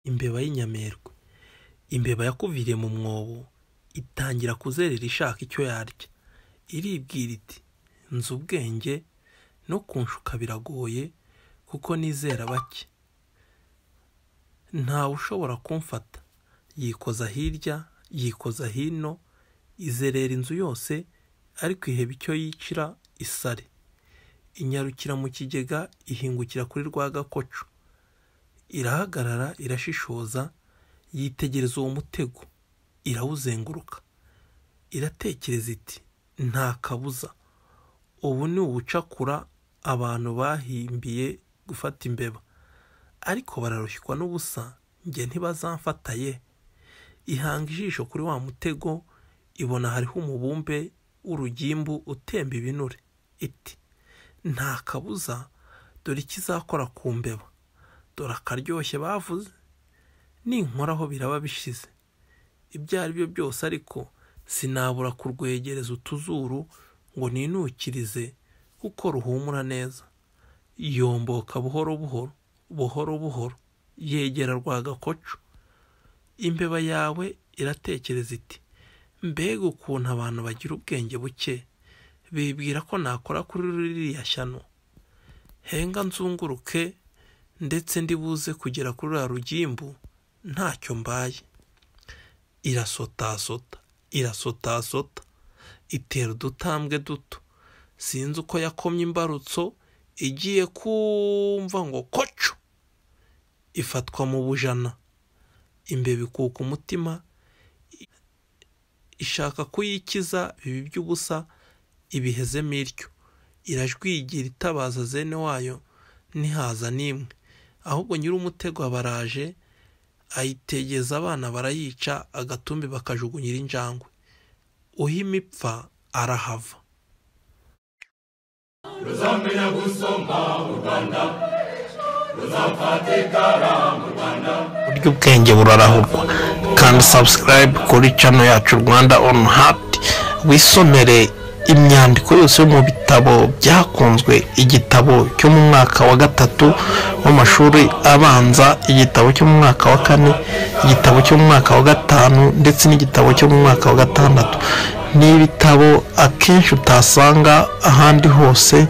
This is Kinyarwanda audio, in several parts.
imbeba y'inyamerwe imbeba yakuviriye mu mwobo itangira kuzerera ishaka icyo yarya iribwira iti nzi ubwenge no kunshuka biragoye kuko nizera bake ntawe ushobora kumfata yikoza hirya yikoza hino izerera inzu yose ariko iheba icyo yicira isare inyarukira mu kigega ihingukira kuri rwa gakoco irahagarara irashishoza yitegereza uwo mutego irawuzenguruka iratekereza iti nta kabuza ubu ni ubucakura abantu bahimbiye gufata imbeba ariko bararushywa n'ubusa njye ntibazamfataye ihanga ijisho kuri wa mutego ibona hariho umubumbe w'urugimbu utemba ibinure iti nta kabuza dore ikizakora ku mbeba dore akaryoshye bavuze ninkoraho biraba bishize ibyo ari byo byose ariko sinabura kurwegereza utuzuru ngo ninukirize kuko ruhumura neza yomboka buhoro buhoro buhoro buhoro yegera rwa gakoco imbeba yawe iratekereza iti mbega ukuntu abantu bagira ubwenge buke bibwira ko nakora kuri ririya shyano henga nzunguruke ndetse ndibuze kugera kuri ruriya rugimbu ntacyo mbaye irasotasota irasotasota itera udutambwe duto sinzi uko yakomye imbarutso igiye kumva ngo koco ifatwa mu bujana imbeba ikuka umutima ishaka kuyikiza bibi by'ubusa ibihezemo iryo irajwigira itabaza zene wayo ntihaza n'imwe ahubwo nyir'umutego abaraje ayitegeza abana barayica agatumbi bakajugunyira injangwe uhima ipfa arahava ruzamenya gusoma mu rwanda ruzafata ikara mu rwanda buryo ubwenge burarahurwa kandi sabusikarayibe kuri cano yacu rwanda onu hati wisomere imyandiko yose yo mu bitabo byakunzwe igitabo cyo mu mwaka wa gatatu w'amashuri abanza igitabo cyo mu mwaka wa kane igitabo cyo mu mwaka wa gatanu ndetse n'igitabo cyo mu mwaka wa gatandatu ni ibitabo akenshi utasanga ahandi hose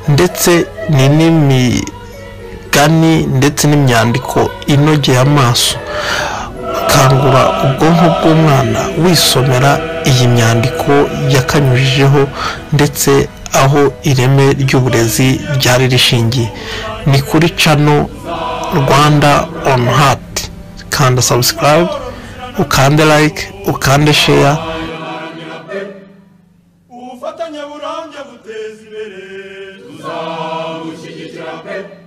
ndetse ni n'imigani ndetse n'imyandiko inogeye amaso kangura ubwonko bw'umwana wisomera iyi myandiko yakanyujijeho ndetse aho ireme ry'uburezi ryari rishingiye ni kuri cano rwanda onu hati kanda sabusikarayibe ukande layike ukande sheya tuzaharanira pe ubufatanye burambye buteza imbere tuzabushyigikira pe